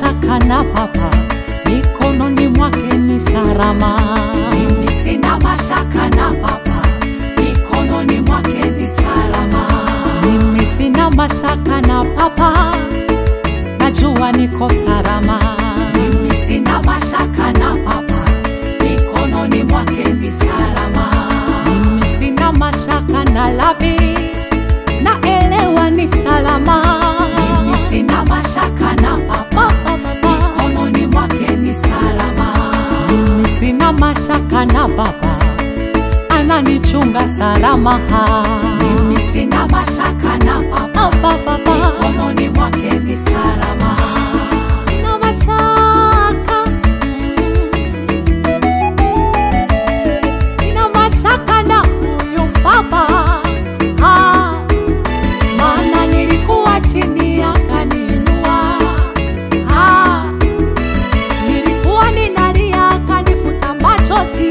mashaka na Baba, mikononi mwake ni salama. Mimi sina mashaka na Baba, mikononi mwake ni salama. Mimi sina mashaka na Baba, najua niko salama. Mimi sina mashaka na Baba, mikononi mwake ni salama. Mimi sina mashaka na Labi, naelewa ni salama. Mimi sina mashaka na Baba, mikononi mwake ni salama. Mimi sina mashaka na Baba, ananichunga salama. Mimi sina mashaka na Baba, mikononi mwake ni salama. Sina mashaka, sina mashaka na huyu Baba, Ah, maana nilikuwa chini akaniinua, Ah, nilikuwa ninalia akanifuta machozi,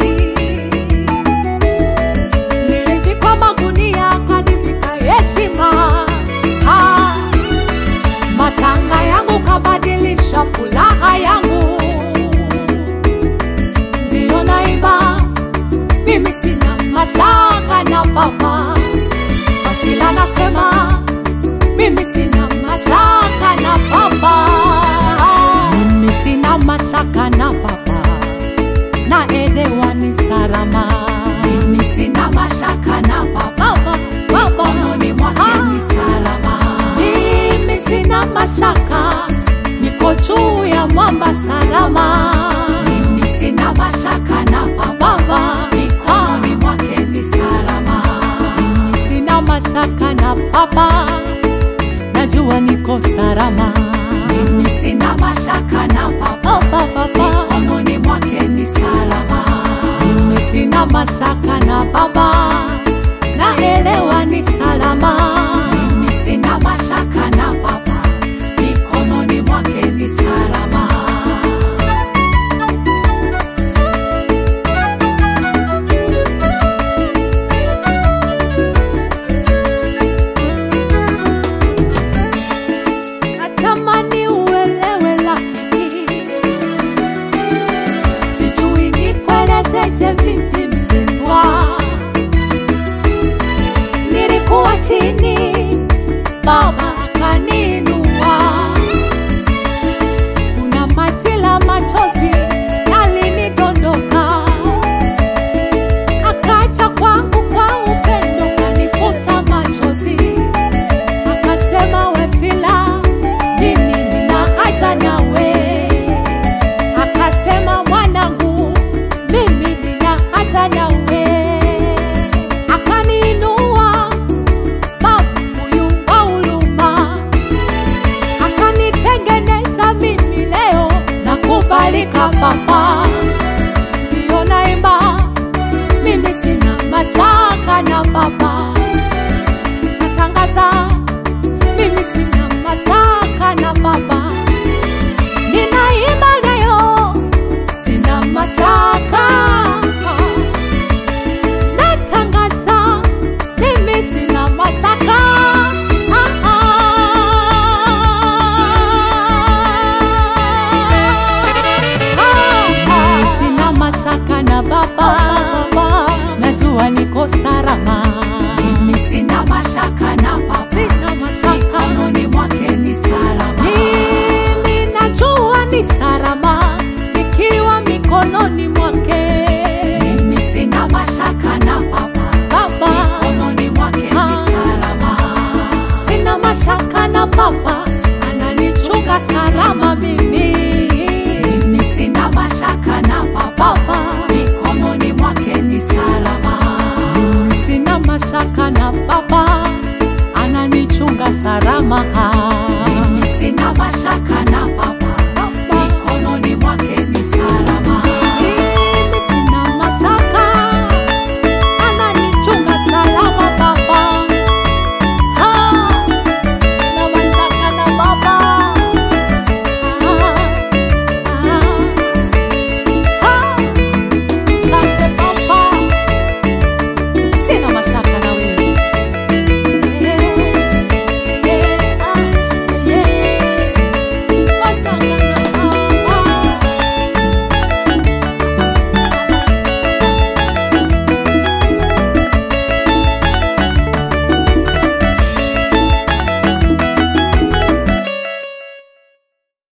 nilivikwa magunia akanivika heshima, Ah, matanga yangu kabadilisha furaha yangu, ndiyo naimba mimi sina mashaka na Baba. Ashila nasema mimi sina mashaka na Baba, mimi sina mashaka na Baba, naelewa ni salama. Mimi sina mashaka na Baba, mikononi mwake ni salama. Mimi sina mashaka, niko juu ya mwamba salama. Mimi sina mashaka na Baba, mikononi mwake ni salama. Mimi sina mashaka na Baba, najua niko salama. Mimi sina mashaka na Baba, mikononi mwake ni salama. Mimi sina mashaka na Baba, naelewa ni salama. Mimi sina mashaka na Baba, mikononi mwake ni salama. Natamani uelewe rafiki, sijui nikuelezeje vipi mpendwa. Nilikuwa chini, Baba akaniinua. Kuna majira machozi yalinidondoka, akaja kwangu kwa upendo kanifuta machozi akasema Wasila, mimi nina haja nawe. Akasema mwanangu, mimi nina haja nawe. Akaniinua babu huyu wa huruma, akanitengeneza mimi leo na kubalika Baba, ndiyo naimba mimi sina mashaka na Baba, natangaza mimi sina mashaka na Baba, ninaimba nayo, sina mashaka. Natangaza mimi sina mashaka. Ah, ah. Ah, ah. Sina mashaka na Baba, najua niko salama. Mimi sina mashaka